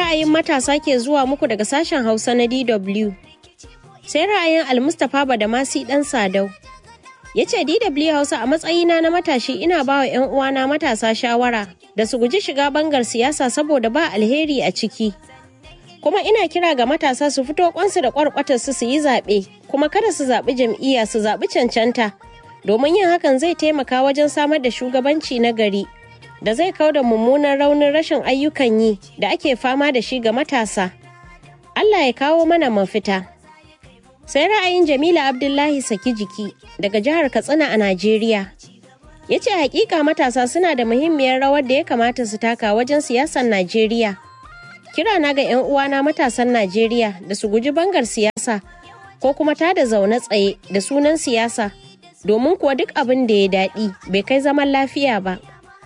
ra'ayin matasa ke zuwa muku daga sashen Hausa na DW. Sai ra'ayin Almustapha Badamasi ɗan Sadau. Ya ce DW Hausa a matsayina na matashi ina ba wa 'yan uwana matasa shawara da su guji shiga bangar siyasa saboda ba alheri a ciki. Kuma ina kira ga matasa su fito kwansu da kwarkwatarsu su yi zaɓe, kuma kada su zaɓi jam'iyya su zaɓi cancanta. Domin yin hakan zai taimaka wajen samar da shugabanci na gari da zai kau da mummunan raunin rashin ayyukan yi da ake fama da shi ga matasa. Allah ya kawo mana mafita. Sai ra'ayin Jamila Abdullahi Saki jiki daga jihar Katsina a Najeriya. Ya ce hakika matasa suna da muhimmiyar rawar da ya kamata su taka wajen siyasar Najeriya. Kira na ga 'yan uwana matasan Najeriya da su guji bangar siyasa ko kuma tada zaune tsaye da sunan siyasa domin kuwa duk abin da ya daɗi bai kai zaman lafiya ba.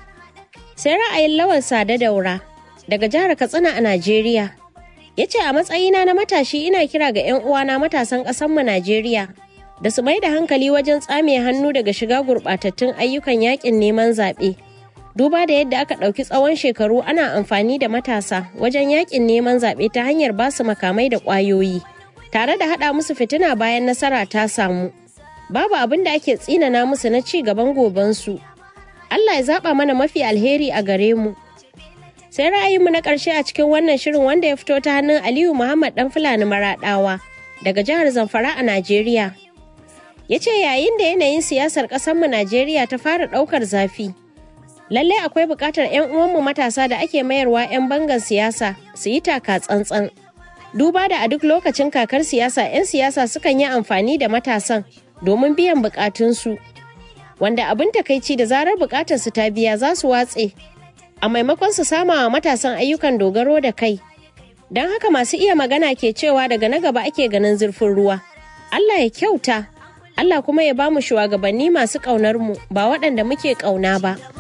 sai ra'ayin lawan sada daura daga jihar katsina a najeriya ya ce a matsayina na matashi ina kira ga 'yan uwana matasan ƙasanmu najeriya da su mai da hankali wajen tsame hannu daga shiga gurɓatattun ayyukan yakin neman zaɓe duba da yadda aka ɗauki tsawon shekaru ana amfani da matasa wajen yakin neman zaɓe ta hanyar ba su makamai da ƙwayoyi tare da haɗa musu fitina bayan nasara ta samu babu abin da ake tsinana musu na ci gaban gobensu Allah ya zaba mana mafi alheri a gare mu. Sai ra'ayinmu na ƙarshe a cikin wannan shirin wanda ya fito ta hannun Aliyu Muhammad ɗan Fulani Maraɗawa daga jihar Zamfara a Najeriya. Ya ce yayin da yanayin siyasar ƙasarmu Najeriya ta fara ɗaukar zafi. Lallai akwai buƙatar 'yan uwanmu matasa da ake mayarwa 'yan bangan siyasa su yi taka tsantsan. Duba da a duk lokacin kakar siyasa 'yan siyasa sukan yi amfani da matasan domin biyan buƙatunsu. wanda abin takaici da zarar bukatar su ta biya za su watse a maimakon su sama wa matasan ayyukan dogaro da kai don haka masu iya magana ke cewa daga na gaba ake ganin zurfin ruwa Allah ya kyauta Allah kuma ya bamu shugabanni masu ƙaunar mu ba waɗanda muke ƙauna ba